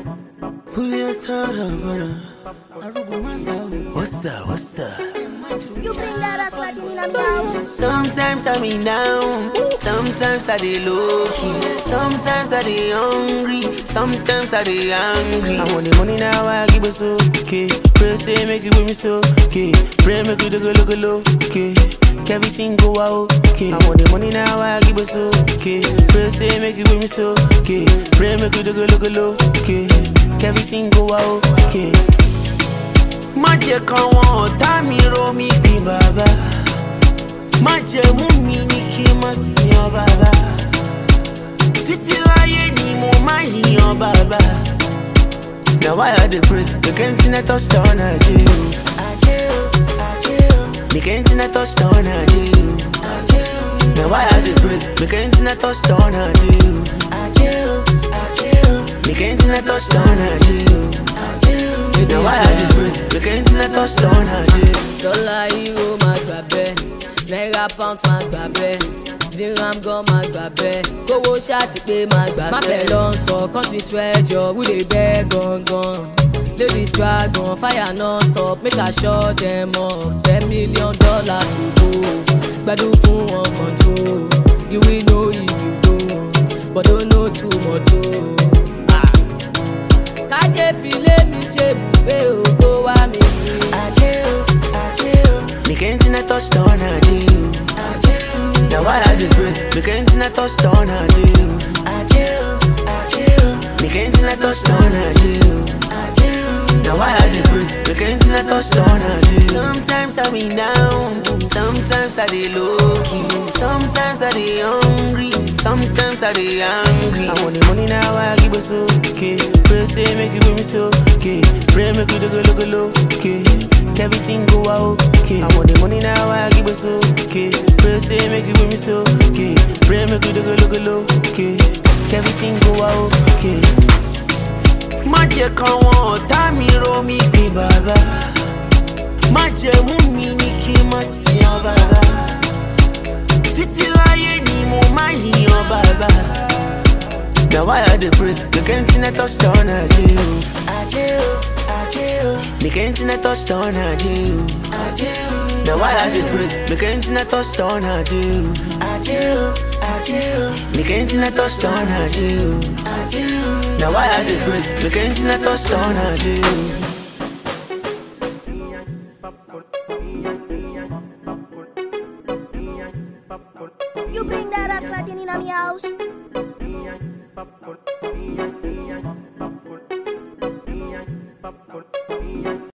Julio Sarabana. What's that? What's that? You bring that ass like in a house. Sometimes I be down, sometimes I dey low key, sometimes I dey hungry, sometimes I dey angry. I want the money now, I give it so okay. Pray say make it with me so okay. Pray make it look look low okay. Everything go out okay. I want the money now, I give it so okay. Pray say make it with me so okay. Pray make it look look low okay. Everything go out okay. má jẹ́ káwọn ọ̀tá mi rò mí bí bàbá má jẹ́ mú mi ní kí n má sìn ọ́ bàbá títí láyé ni mo má yìn ọ́ bàbá. na why i dey pray make anything i touch down aje o aje o aje o make anything i touch down aje o aje o na why i dey pray make anything i touch down aje o aje o aje o make anything i touch down aje o aje o na why i dey pray make anything i touch down aje o. dọ́là euro máa gbà bẹ́ẹ̀ náírà pound máa gbà bẹ́ẹ̀ dirham gan máa gbà bẹ́ẹ̀ kówó ṣáàtì pé máa gbà bẹ́ẹ̀. má fẹ́ lọ sọ country treasure who dey beg gangan ladies dragon fire non stop make i shut them up ten million dollars to go gbadun fún wọn control you will know if you go but don't know too much o. Ah. kájé filé mi ṣe bùgbé ògo wá mi rí. Aje o, aje o. Make anything I touch down, aje o. Aje o. Now why I dey pray? Make anything I touch down, aje o. Aje o, aje o. Make anything I touch down, aje o. Aje o. Now why I dey pray? Make anything I touch down, aje o. Sometimes I be down, sometimes I dey low key, sometimes I dey hungry, sometimes I dey angry. I want the money now, I give it so okay. Pray say make it with me so okay. Pray make it look look low okay. Everything go out okay. I want the money now, I give it so okay. Pray say make it with me so okay. Pray make it look look low okay. Everything go out okay. Má jẹ́ káwọn ọ̀tá mi rò mí bí bàbá. Má jẹ́ mú mi ní kí n má sìn ọ́ bàbá. Títí láyé ni mo má yìn ọ́ bàbá. Na why I dey pray, make anything I touch down aje o. Aje o, aje o. Make anything I touch down aje o. Aje o. Na why I dey pray, make anything I touch down aje o. Aje o, aje o. Make anything I touch down aje o. Aje o. Na why I dey pray, make anything I touch down aje o. You bring that ass like in a house.